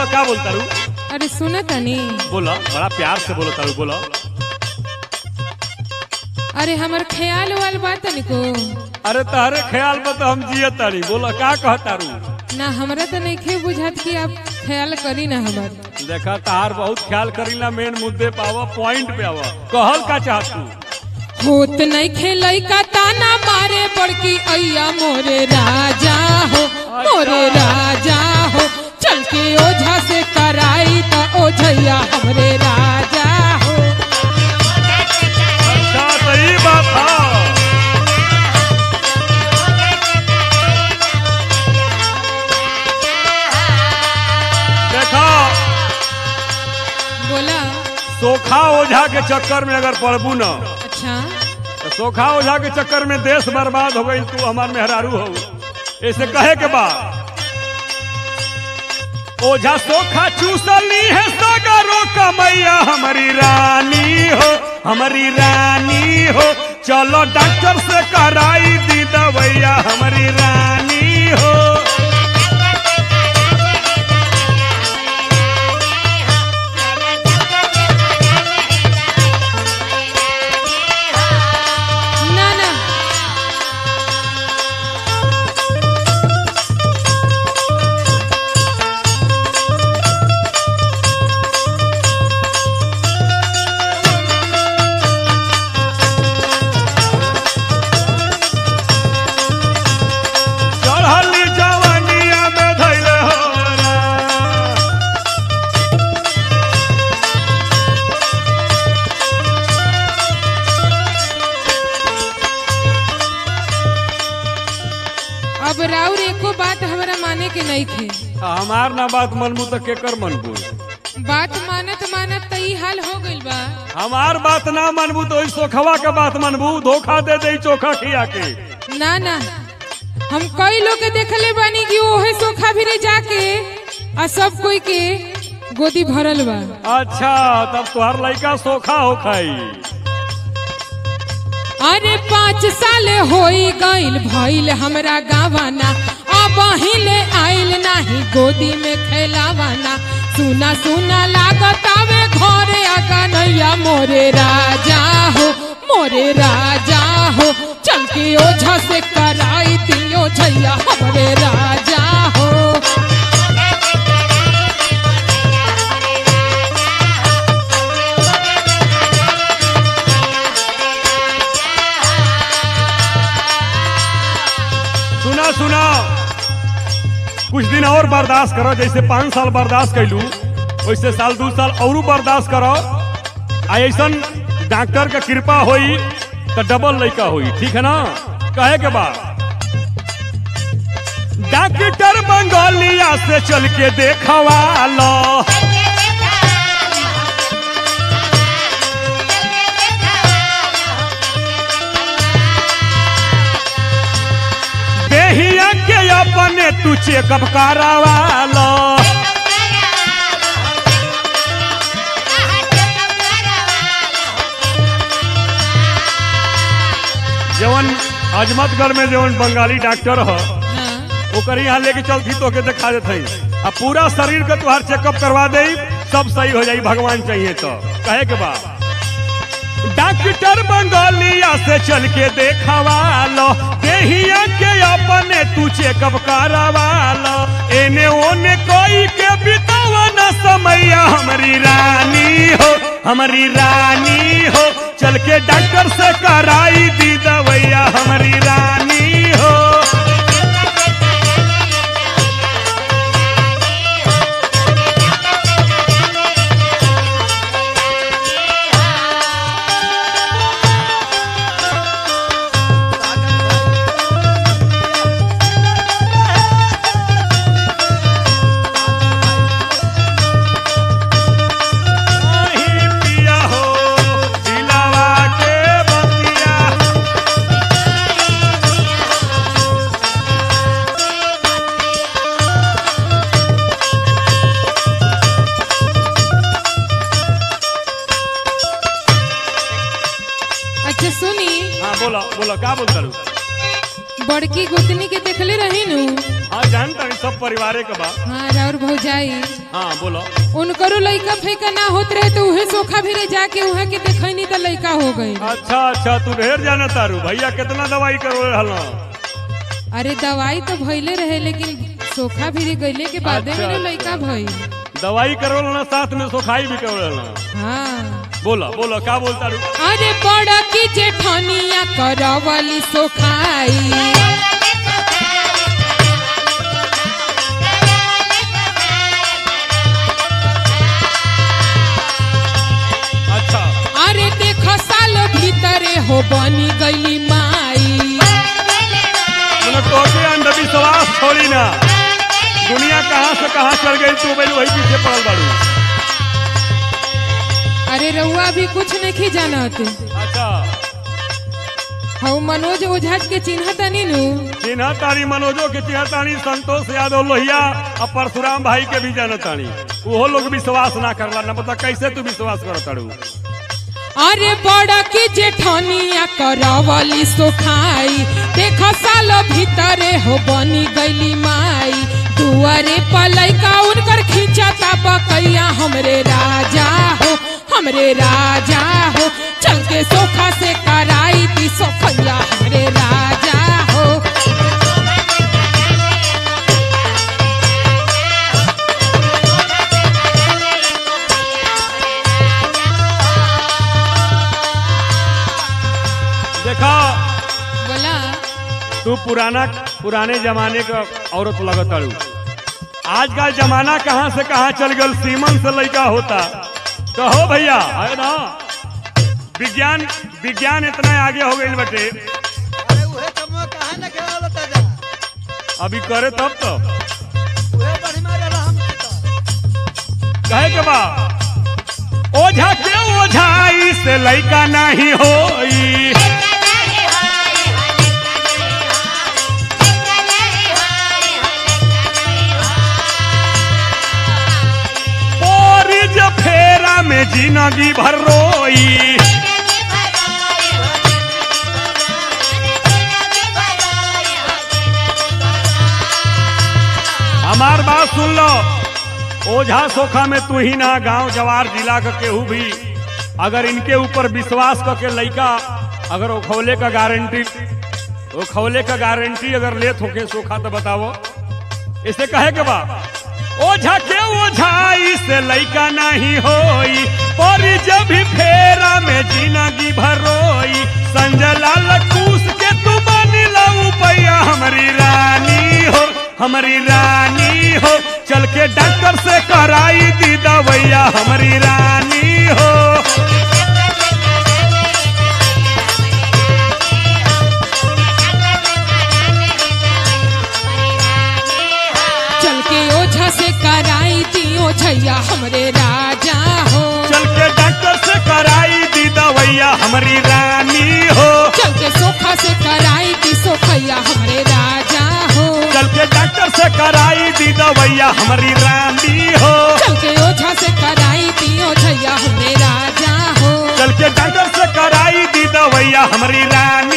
का बोलता रू अरे सुन तनी बोला बड़ा प्यार से बोलो तारू बोला अरे हमर ख्याल वाल बात तनिको अरे तारे ख्याल में तो हम जिए तारी बोला का कहता रू ना हमरा तो नहीं बुझात कि आप ख्याल करी ना हमर देखा तार बहुत ख्याल करीला मेन मुद्दे पे आवा पॉइंट पे आवा कहल का चाहत तू होत नहीं खेलई का ताना मारे बड़की अय्या मोरे राजा हो मोरे राजा हो चल के ओझा से कराई त ओझैया हमरे राजा हो अच्छा सही बात है देखो बोला सोखा ओझा के चक्कर में अगर पड़बू न अच्छा तो सोखा ओझा के चक्कर में देश बर्बाद हो गई तू हमार मेहरारू हो ऐसे कहे के बाद ओझा सोखा चूसली है सगरो कमैया हमारी रानी हो हमारी रानी हो चलो डॉक्टर से कराई दी दवैया हमारी रानी हो ना ना चढ़ली जवानिया में धैले हो रा। अब राउर एको बात हमरा माने के नहीं थे हमार ना बात मनबू तो केकर मनबू बात मानत मानत त ई हाल हो गइल बा हमार बात ना मनबू तो ओई सोखवा के बात मनबू धोखा दे दे चोखा खिया के ना ना हम कई लोग के देखले बानी कि ओहे सोखा भी जाके आ सब कोई के गोदी भरल बा अच्छा तब तुहार लड़का सोखा हो खाई अरे पाँच साल होई गइल भइल हमरा गावाना अब हिले आइल नाही गोदी में खेलावाना सुना सुना लागत आवे घरे आगा नैया मोरे राजा हो मोरे राजा हो चल के ओझा से कराई दियो झैया हमरे राजा हो सुना सुना कुछ दिन और बर्दाश्त करो जैसे पाँच साल बर्दाश्त कैलू वैसे साल दू साल और बर्दाश्त करो आ ऐसा डॉक्टर के कृपा होई तो डबल लड़का होई ठीक है ना कहे के बाद डॉक्टर बंगालिया से चल के देखवा लो देहिया के अपने तू चेकअप करावा लो जवन अजमतगढ़ में जवन बंगाली डॉक्टर हो हाँ ओकर यहाँ लेके चलती तो के दिखा देते आ पूरा शरीर के तुहार चेकअप करवा दे सब सही हो जाई भगवान चाहिए तो कहे के बाद डॉक्टर बंगालिया से चल के देखवा लो देहिया के अपने तू चेकअप करवा लो एने ओने कोई के बितावा न समैया हमारी रानी हो हमारी रानी हो चल के डॉक्टर से कराई दी दवैया हमारी रानी हो नहीं पिया हो दिलावा के बतिया अच्छा सुनी हाँ बोलो बोलो क्या बोलता रू बड़की गोतनी के देखले रही नु हाँ जानता नहीं सब परिवारे के बा हाँ और भौजाई हाँ बोलो उनकरो लइका फैका ना होत रहे तो उहे सोखा भी जाके उहाँ के देखैनी त लइका हो गई अच्छा अच्छा तू ढेर जाना तारू भैया कितना दवाई करो रहल अरे दवाई तो भइले रहे लेकिन सोखा भी गईले के बादे अच्छा, में लइका भई दवाई करो ना साथ में सोखाई भी करो रहल हाँ बोलो बोलो का बोलता रू अरे बड़ा की जेठनिया करवली सोखाई अच्छा अरे देख साल भीतरे हो बनी गईली माई मैंने टोके अंधविश्वास छोड़ी ना दुनिया कहाँ से कहाँ चल गई तू बैल वही पीछे पड़ल बाड़ू अरे रउआ भी कुछ नहीं जानत अच्छा हऊ मनोज ओझा के चिन्ह तनी नु चिन्ह तारी मनोजो के चिन्ह तानी संतोष यादव लोहिया और परशुराम भाई के भी जान तानी वो लोग विश्वास ना करला ना पता कैसे तू विश्वास कर तारू अरे बड़ा की जेठनिया करवली सोखाई देख साल भीतरे हो बनी गईली माई दुआरे पलैका उनकर खींचता बकैया हमरे राजा हो हमरे राजा हो चल के सोखा से कराई दी सोखैया हमरे राजा हो देखा बोला तू पुराना पुराने जमाने का औरत लगत तारू आज का जमाना कहाँ से कहाँ चल गल सीमन से लड़का होता कहो भैया है ना विज्ञान विज्ञान इतना आगे हो गई बटे अरे उहे कमवा काहे न खेलल ताजा अभी करे तब तो उहे बड़ी मारे हम तो कहे के बा ओझा के ओझाई से लड़का नहीं होई और जब फेरा में जिंदगी भर रोई हमार बात सुन लो ओझा सोखा में तू ही ना गांव जवार जिला का केहू भी अगर इनके ऊपर विश्वास करके लइका अगर वो खौले का गारंटी वो खौले का गारंटी अगर लेत होके सोखा तो बताओ इसे कहे के बा ओझा के ओझाई से लइका नहीं होई और जब भी फेरा में जिंदगी भरोई संजय लाल कूस के तू बनी लऊ पैया हमारी रानी हो हमारी रानी हो चल के डॉक्टर से कराई दी दवैया हमारी रानी हो चल के ओझा से कराई दी ओझैया हमरे राजा हो चल के डॉक्टर से कराई दी दवैया हमारी रानी हो चल के सोखा से कराई दी सोखैया हमरे राजा हो चल के डॉक्टर से कराई दी दवैया हमारी रानी हो चल के ओझा से कराई दी ओझैया हमरे राजा हो चल के डॉक्टर से कराई दी दवैया हमारी रानी